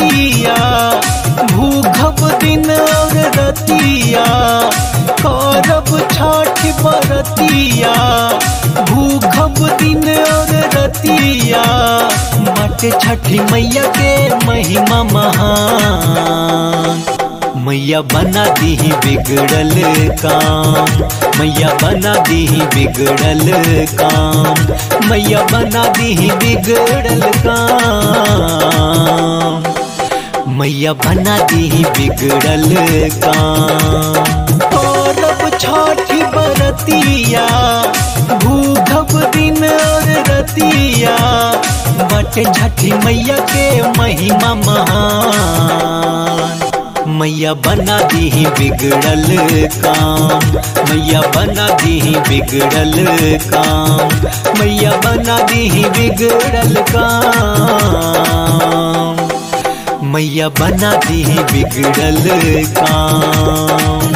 बरतिया भूखब दिन और रतिया करब छठ बरतिया भूखब दिन और रतिया बट छठी मैया के महिमा महान मैया बना दी बिगड़ल काम मैया बना दी बिगड़ल काम मैया बना दी बिगड़ल काम मैया बना दी बिगड़ल काम औरब छठ बरतिया भूखब दिन और रतिया बट छठी मैया के महिमा महान मैया बना दी बिगड़ल काम मैया बना दी बिगड़ल काम मैया बना दी बिगड़ल काम मैया बना दी बिगड़ल काम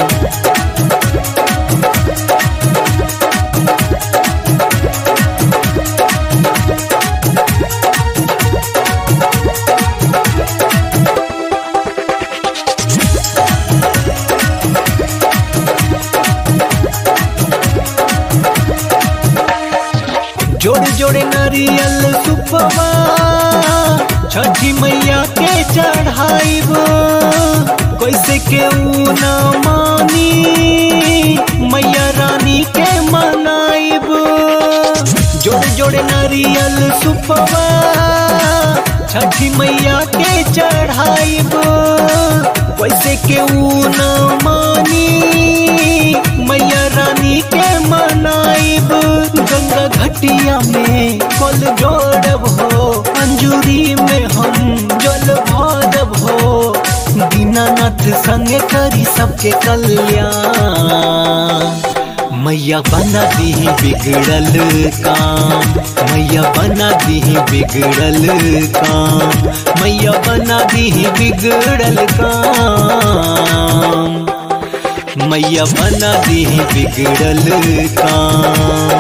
जोड़े जोड़े नारियल सुपवा छठी मैया के चढ़ाइब कैसे के न मानी मैया रानी के मनाइब जोड़े जोड़े नारियल सुपवा छठी मैया के चढ़ाइब कैसे के न मानी मैया रानी के मनाइब गंगा घटिया में कल जोड़ब हो अंजूरी में हम जल भरब हो दीनानाथ संगे करी सबके कल्याण मैया बना दी बिगड़ल काम मैया बना दी बिगड़ल काम मैया बना दी बिगड़ल काम मैया बना दी बिगड़ल काम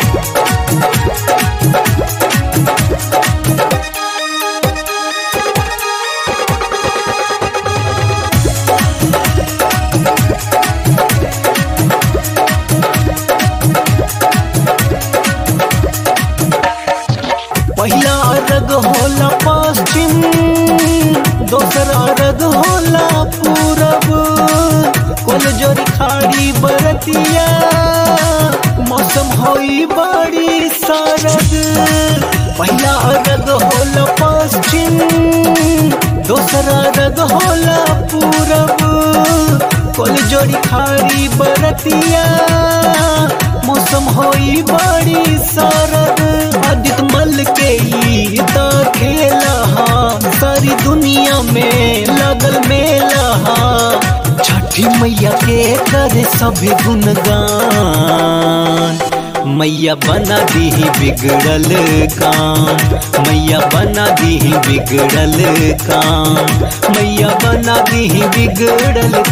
पहला अर्घ होला पश्चिम दोसर अर्घ होला पूरब कोल जोरी खाड़ी बरतिया मौसम होई बड़ी सरद पहला अर्घ होला पश्चिम दोसर अर्घ होला पूरब कोल जोड़ी खाड़ी बरतिया मौसम होई बड़ी सरद आदित मल के ई त खेला हा सारी दुनिया में लगल मेला हा छठी मैया के करे सभी गुणगान मैया बना दी बिगड़ल काम मैया बना दी बिगड़ल काम मैया बना दी बिगड़ल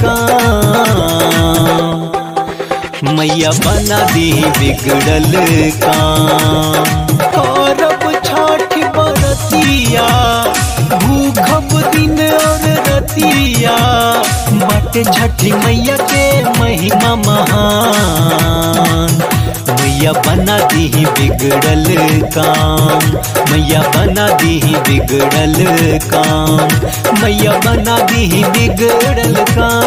काम मैया बना दी बिगड़ल काम करब छठ बरतिया भूखब दिन और रतिया बट छठी मैया के महिमा महान मैया बना दी बिगड़ल काम मैया बना दी बिगड़ल काम मैया बना दी बिगड़ल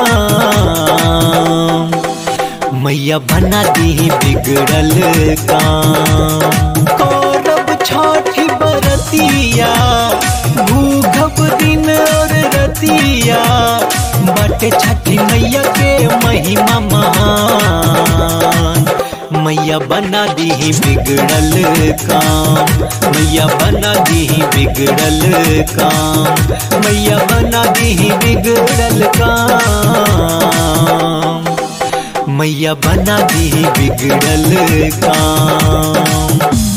काम मैया बना दी बिगड़ल काम करब छठ बरतिया भूखब दिन और रतिया बट छठी मैया के महिमा महान मैया बना दी बिगड़ल काम मैया बना दी बिगड़ल काम मैया बना दी बिगड़ल काम मैया बना दी बिगड़ल काम